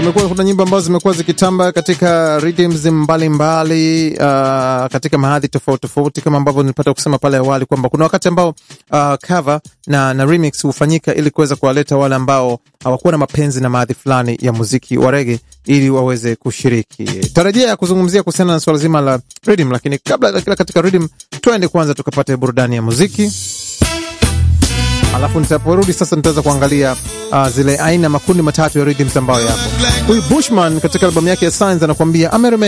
kumekuwa kuna nyimbo ambazo zimekuwa zikitamba katika rhythms mbalimbali uh, katika mahadhi tofauti tofauti, kama ambavyo nilipata kusema pale awali kwamba kuna wakati ambao uh, cover na, na remix hufanyika ili kuweza kuwaleta wale ambao hawakuwa na mapenzi na maadhi fulani ya muziki wa rege ili waweze kushiriki. Tarajia ya kuzungumzia kuhusiana na swala zima la rhythm, lakini kabla ya kila katika rhythm, twende kwanza tukapate burudani ya muziki alafu nitaporudi sasa nitaweza kuangalia uh, zile aina makundi matatu ya rhythms ambayo yapo. Huyu Bushman katika albamu yake ya Signs anakuambia